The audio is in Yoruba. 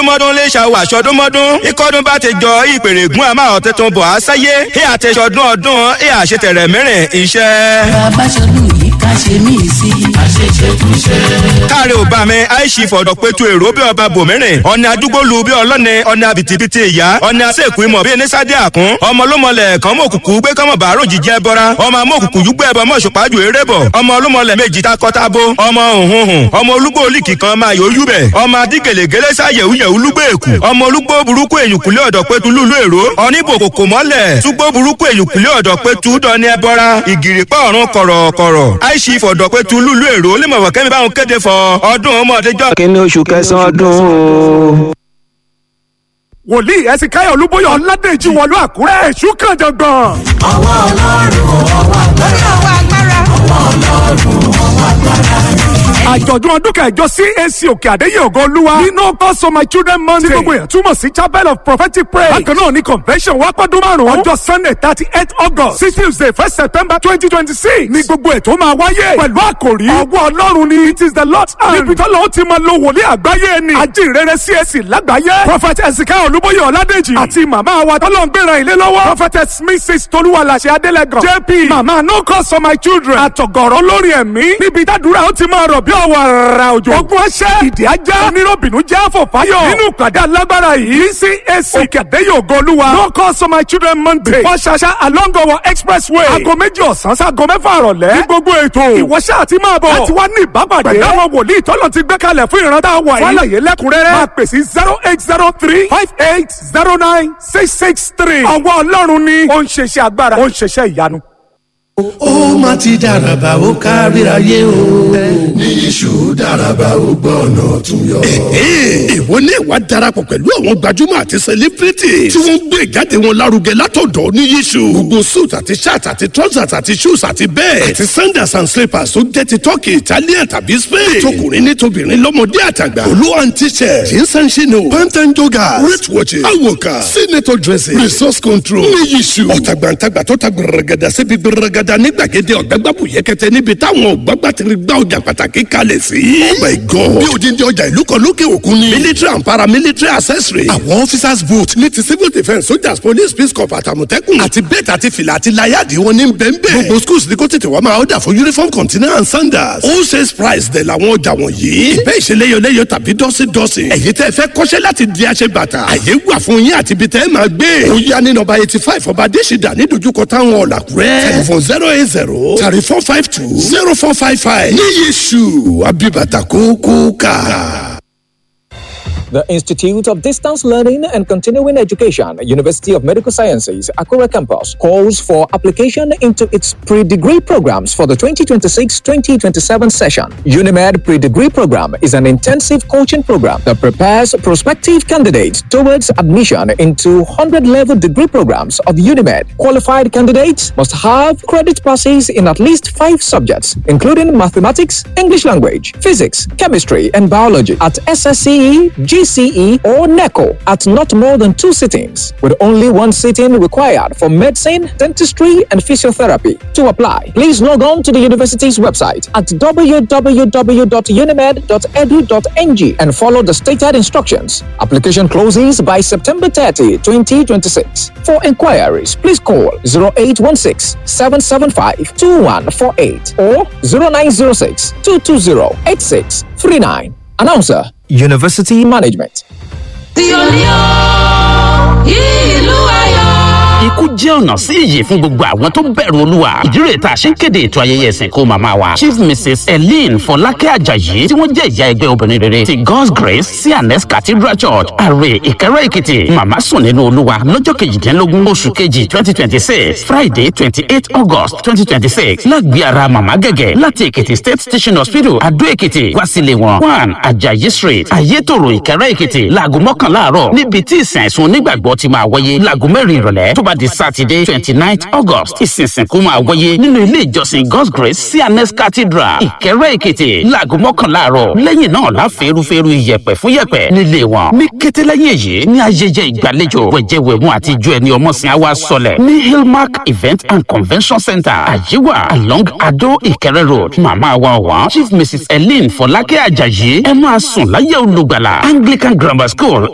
sọdúnmọ́dún lè ṣàwọ̀ àṣọdúnmọ́dún ikọ́dún bá ti jọ ìpèrègùn àmà ọ̀tẹ̀tún bọ̀ á sáyé ẹ àtẹ̀sọdún ọdún ẹ àṣetẹ̀rẹ̀ mẹ́rin iṣẹ́. bàbá ṣọdún yìí ká ṣe mí sí i. àṣeṣe tún ṣe. káàrí ò bá mi àìsí fọ̀dọ̀ pétu èrò bí ọba bòmírìn ọ̀nà àdúgbò lu bí ọlọ́ni ọ̀nà àbìtìbìtì ìyá ọ̀nà àṣekù ìmọ̀ bí ẹni sáde àkún ọmọ olómọlẹ̀ kan mọ̀ òkùnkùn gbé kọ́mọ̀ bàárò jíjẹ́ bọ́ra ọmọ amọ̀ òkùnkùn yúgbẹ́ ẹbọ mọ̀ ṣùpájú eré bọ̀ ọmọ olómọlẹ̀ méjì ta kọ́tàbó ọmọ òhunhun ọmọ olúgbò olíkì kan máa yóò yúbẹ̀ ọmọ adígèlègèlè sáyẹ̀wù yẹ̀wù lúgbò èkù ọmọ olúgbò burúkú èyùnkùlẹ̀ ọ̀dọ̀ pétu lúlú èrò ọ̀nìbòkòkò mọ́lẹ̀ túgbò burúkú èyùnkùlẹ̀ ọ̀dọ̀ pétu dọ́ni ẹbọra ìgìrìpá ọ̀run kọ̀rọ̀kọ̀rọ̀ àìsí ìfọ̀dọ̀ pétu lúlú èrò lẹ́mọ̀fọ̀ kẹ́mi báwọn kéde fọ ọdún ọmọdéjọ́ kíní oṣù kẹsàn-án ọdún o. wòlíì ẹsìn káyọ̀ olúbóyọ̀ ọ̀làdẹ̀jì wọ̀lú àkúrẹ́ èṣù kan jọ̀gbọ̀n. ọwọ́ ọlọ́run ọwọ́ agbára. ọwọ́ agbára. ọwọ́ ọlọ́run ọwọ́ agbára. àjọ̀dún ọdún kẹjọ cac òkè àdéyé ògo olúwa nínú cause for my children monday tí gbogbo èèyàn túmọ̀ sí chapel of prophetic prayer bákan náà ní convention wá pọ́dún márùn-ún ọjọ́ sunday thirty eight august sí tuesday first september twenty twenty six ní gbogbo ètò máa wáyé pẹ̀lú àkòrí ọwọ́ ọlọ́run ni it is the lord's hand níbi tó lọ́wọ́ ti máa lo wòlíì àgbáyé ni ajínrere cac lágbàáyé prophet ezekiel olúbóyè ọ̀ládèjì àti màmá wa tọ́lọ́ ń gbéra ilé lọ́wọ́ prophet mrs tolúwalàṣẹ adélẹ́gàn jp màmá no cause for my children àtọ̀gọ̀rọ̀ lórí ẹ̀mí níbi tádùúrà ó ti máa rọ̀ bí ọwọ́ ara òjò ogun ọṣẹ́ ìdí ajá onírọ̀bìnú jẹ́ àfọ̀fáyọ̀ nínú ìpàdé alágbára yìí cac òkè àdéyé ògo olúwa no cause for my children monday wọ́n ṣaṣa along our expressway aago méjì ọ̀sán sáago mẹ́fà àrọ̀lẹ́ ní gbogbo ètò ìwọ́ṣẹ́ àti máa bọ̀ láti wá ní ìbápàdé pẹ̀lú àwọn wòlíì tọ́lọ̀ ti gbé kalẹ̀ fún ìrántá wà yìí fàlàyé lẹ́kùnrẹ́rẹ́ máa pè sí zero eight zero three five eight zero nine six six three ọwọ́ ọlọ́run ni ó ń ṣeṣẹ́ agbára ó ń ṣeṣẹ́ ìyanu. ó má ti dàràbà ó káríayé o. ní iṣu dàràbà ó gbọ́ ọ̀nà tún yọ. ìwọ ní ìwà darapọ̀ pẹ̀lú àwọn gbajúmọ̀ àti sẹlẹ́fìrìtì tí wọ́n ń gbé ìjáde wọn lárugẹ látọ̀dọ̀ ní yíṣu. gbogbo suit àti shirt àti trousers àti shoes àti bẹ́ẹ̀ àti sandals and slippers tó jẹ́ ti turkey italian tàbí spain. tọkùnrin ní tobìnrin lọ́mọdé àtàgbà. olú and t-shirt jeans and chino pant and joggers wrist watches awoka senator dressing resource control ní yíṣu. ọ̀tàgbàǹtàgbà tó ta gbẹrẹgẹdà síbi gbẹrẹgẹdà ní gbàgede ọ̀gbẹ́gbàbù yẹkẹtẹ níbi táwọn ọ̀gbàgbà ti rí gbá ọjà pàtàkì kalẹ̀ sí. oh my god bí odindi ọjà ìlú kan lókè òkun ni. military and paramilitary accessory. àwọn officers boot ní ti civil defence soldiers police peace corps àtàmọ̀tẹ́kùn. àti bẹ́ẹ̀tì àti fìlà àti láyàdì wọn ní bẹ́ẹ̀nbẹ́ẹ̀. gbogbo schools ní kó tètè wá máa ọ̀dà fún uniform container and sandals. all sales price dẹ̀ làwọn ọjà wọ̀nyí. ìbẹ́ ìṣeléyọléyọ tàbí dọ́sídọ́sí. ẹ̀yin tẹ́ fẹ́ kọ́ṣẹ́ láti di aṣẹ bàtà. àyè wà fún yín àti ibi tẹ́ ẹ máa gbé. ó yá ní nọ́mbà eighty five ọba adésìdá ní dojúkọ táwọn ọ̀làkúrẹ́. telephone zero eight zero thirty four five two zero four five five. ní yéṣu abibata kókó ká. The Institute of Distance Learning and Continuing Education, University of Medical Sciences, Akura Campus, calls for application into its pre-degree programs for the 2026-2027 session. UNIMED pre-degree program is an intensive coaching program that prepares prospective candidates towards admission into 100-level degree programs of UNIMED. Qualified candidates must have credit passes in at least five subjects, including mathematics, English language, physics, chemistry, and biology at SSCE, GCE, or NECO at not more than two sittings, with only one sitting required for medicine, dentistry, and physiotherapy. To apply, please log on to the university's website at www.unimed.edu.ng and follow the stated instructions. Application closes by September 30, 2026. For inquiries, please call 0816 775 2148 or 0906 220 8639. Announcer University Management. ìlú ayọ̀. ikú jẹ́ ọ̀nà sí ìyè fún gbogbo àwọn tó bẹ̀rù olúwa ìdírè tá a ṣe ń kéde ètò ayẹyẹ ìsìnkú màmá wa chief mrs eileen fọlákẹ́ ajayi tí wọ́n jẹ́ ìyá ẹgbẹ́ obìnrin rere ti god's grace cns cathedral church àrè ìkẹrẹ èkìtì màmá sùn nínú olúwa lọ́jọ́ kejìdínlógún oṣù kejì twenty twenty six friday twenty eight august twenty twenty six lágbé ara màmá gẹ́gẹ́ láti èkìtì state teaching hospital adó èkìtì wá sílé wọn one ajayi street ayétòrò ìkẹrẹ èkìtì láago mọ́kànlá àárọ̀ níbi tí ìsìn àìsùn onígbàgbọ́ ti máa wáyé láago mẹ́rin ìrọ̀lẹ́ tó bá di sátidé twenty nine august ìsinsìnkú máa wáyé nínú ilé ìjọsìn god's grace cns cathedral ìkẹrẹ èkìtì láago mọ́kànlá àárọ̀ lẹ́yìn náà la fẹ́rúfẹ́rú iyẹ̀pẹ̀ fún yẹ̀pẹ̀ nílé wọn ní kété lẹ́yìn èyí ní ayẹyẹ ìgbàlejò wẹ̀jẹ̀wẹ̀mú àti ijó ẹni ọmọsìn àwa sọlẹ̀ ní hillmark event and convention center àyíwá along adó ìkẹrẹ road màmá wa ọ̀wọ́n chief mrs eileen fọlákẹ́ ajayi ẹ máa sùn láyé olùgbàlà anglican grammar school